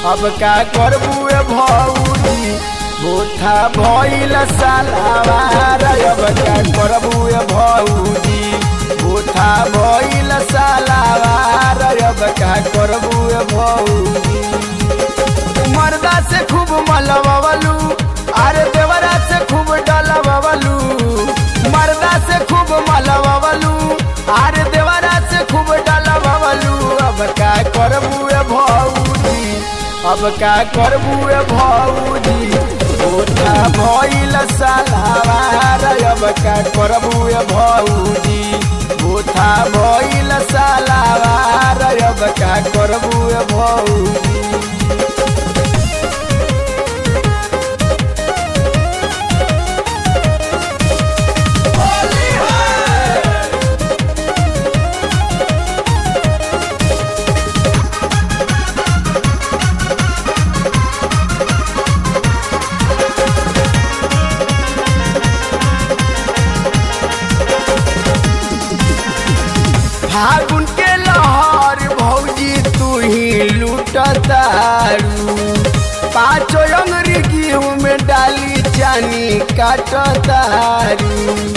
अब का करबू ए भौजी बोथा भइल सालावार अब का करबू ए भौजी बोथा भइल सालावार अब का करबू ए भौजी मर्दा से खूब मलबलू अरे देवरा से खूब डलबलू मर्दा से खूब मलबलू अरे देवरा से खूब डलबलू अब का करबू ए भौजी अब का करबू ए भौजी ओठा भइल सालावार अब का करबू ए भौजी ओठा भइल सालावार अब का करबू ए भौजी फागुन के लहर भौजी तू ही लूटतारू पाँचो अंगरी गेहूं में डाली चानी काटतारू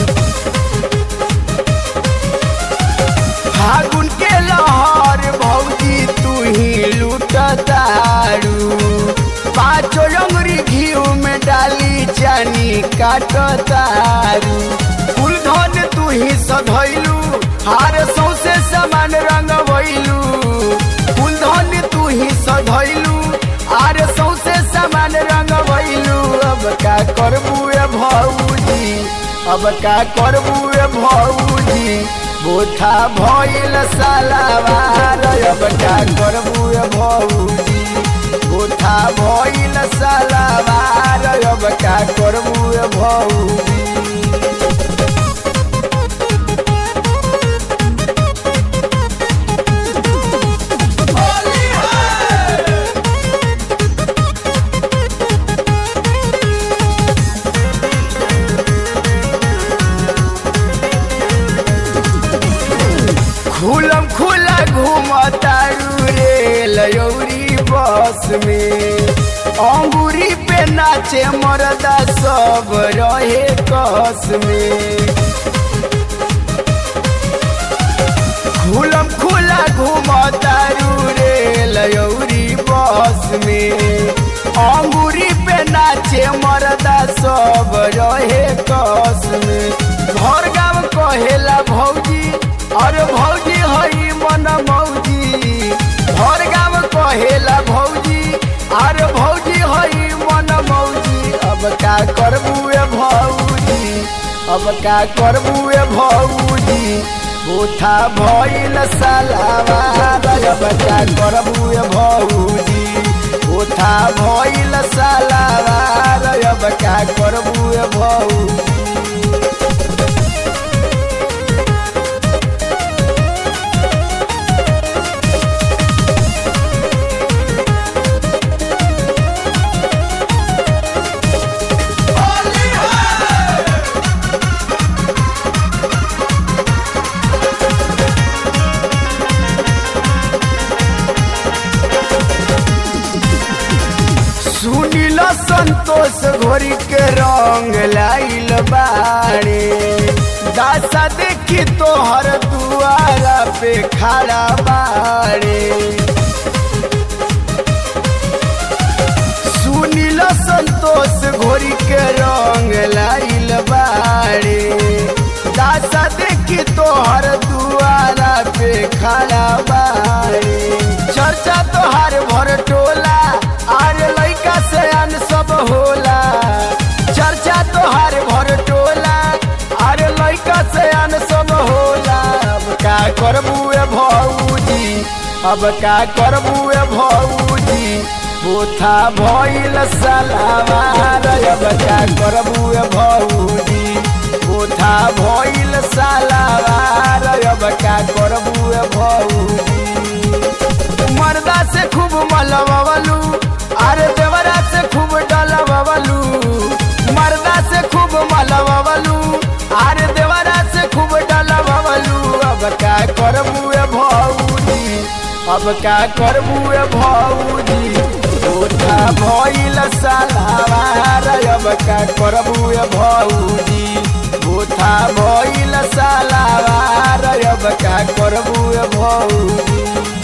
फागुन के लहर भौजी तू ही लूटतारू पाँचो अंगरी घीव में डाली चानी काटतारू फूल धन तू ही सधैलू हार सौसे समान रंग भइलू फूल धन तू ही सधैलू आर सौसे समान रंग भइलू अब का करबू ए भौजी अब का करबू ए भौजी बोथा भइल सालावार अब का करबू ए भौजी बोथा भइल सालावार अब का करबू ए भौजी खुलम खुला घूमतारू रे लयौरी बस में अंगूरी पे नाचे मरदा सब रहे कस में खुलम खुला घूमतारू रे लयौरी बस में अंगूरी पे नाचे मरदा सब रहे कस में घर गाँव कहेला भौजी अरे भौजी हई मन मौजी घर गाँव कहेला भौजी अरे भौजी हई मन मौजी अब का करबू ए भौजी अब का करबू ए भौजी बोथा भइल सालावार अब का करबू ए भौजी बोथा भइल सालावार अब का करबू ए भौजी सुनिल संतोष घोरी के रंग लाइल बाड़े दासा देखी तोहर दुआरा पे खड़ा बाड़े सुनिल संतोष घोरी के रंग लाइल बाड़े दासा देखी तोहर दुआरा पे खड़ा बाड़े चर्चा तोहार भर टोला आरे लइका से अन सब होला चर्चा तोहार भर टोला अरे लइका से अन सब होला अब का करबू ए भौजी अब का करबू ए भौजी बोथा भइल सालावार अब का करबू ए भौजी बोथा भइल सालावार अब का करबू ए भौजी मर्दा से खूब मलबलू अरे देवरा से खूब डलबलू मर्दा से खूब मलबलू अरे देवरा से खूब डलबलू अब का करबू ए भौजी अब का करबू ए भौजी ओठा भइल सालावार अब का करबू ए भौजी ओठा भइल सालावार अब का करबू ए भौजी